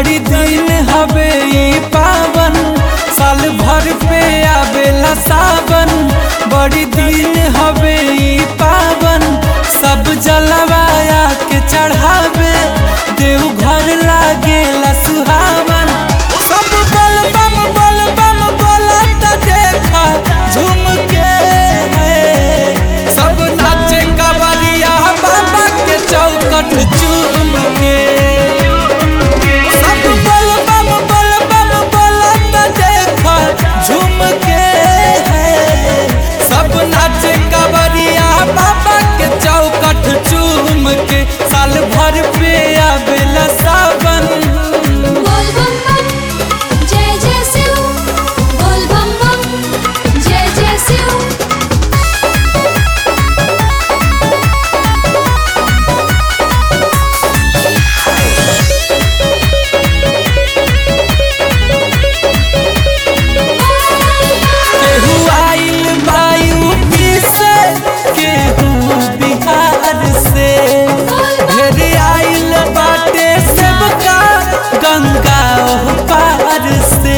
बड़ी दिन हवे ई पावन साल भर पे आवेला सावन बड़ी दिन हवे ई पावन सब जलवाया के चढ़ावे देव घर लागेला सुहावन सब बल बम बल बम बोलत देखा झूम के है सब नाचे कवरिया बाबा के चौकट चूम के सब बल बम बल बम बोलत देखा झूम के है सब नाचे कवरिया बाबा के चौकट चूम के साल भर पे आवेला सावन बोल बम बम जय जय शिव बोल बम बम जय जय शिव केहू आइल वायु से केहू बिहार से ढेर आइल बाटे सबका गंगा ओह पार से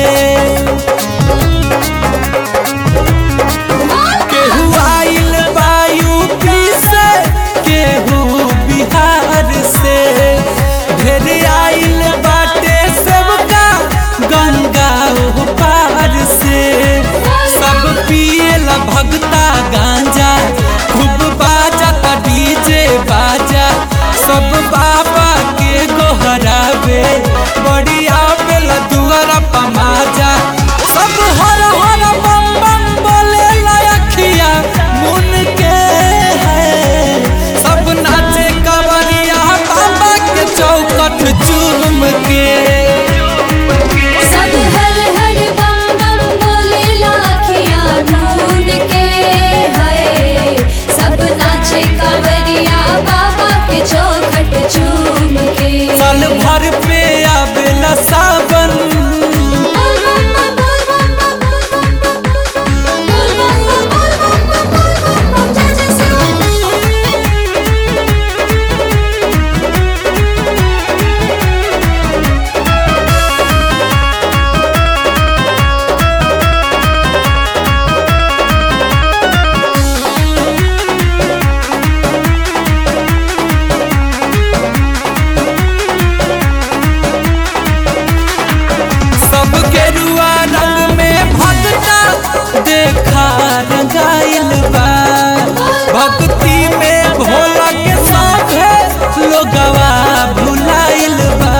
केहू आइल वायु से केहू बिहार से ढेर आइल बाटे सबका गंगा ओह पार से सब पिएला भगता गांजा खूब बाजा ता डीजे बाजा सब बाबा के गोहरावे बड़ी आवेला दुआरा पमाजा सब हर हर बम बम बोले लखिया मुन के है सब नाचे कवरिया बाबा के चौकट चूम के सब हर हर बम बम बोले लाखियाँ ढूंढ के है सब नाचे कांवरिया बाबा के चौखट चूम के साल भर पे आवेला सावन बोल बम बम बोल बम बम बोल बम बम बोल बम बम बोल बम बम जय जय शिव सब गेरुआ रंग में भगता देखा रंगाइल बा भक्ति में भोला के साथे लोगवा भुलाइल बा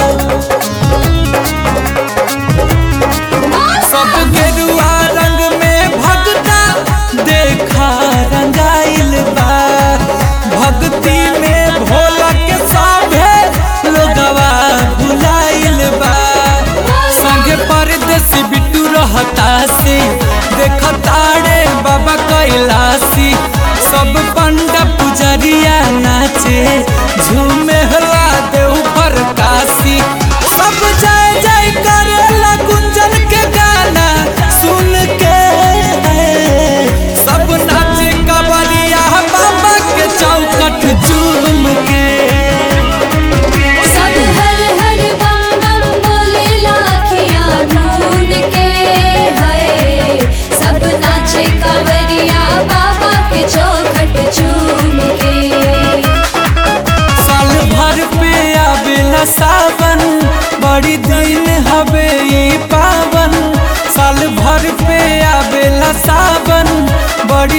सब गेरुआ रंग में भगता देखा रंगाइल बा भक्ति में भोला के साथे लोगवा भुलाइल बा संगे परदेसी बिट्टू रहता से देखताड़े बाबा कैलासी सब पंडा पुजरिया नाचे झूमे हला देव पर काशी सब जय जय करेला गुंजन के गाना सुन के सब नाचे कवरिया बाबा के चौकट चूम के सब हर हर बम बम बोले लाखियाँ ढूंढ के है सब नाचे कांवरिया बाबा के चौखट चूम के साल भर पे आवेला सावन बड़ी दिन हवे ई पावन साल भर पे आवेला सावन बड़ी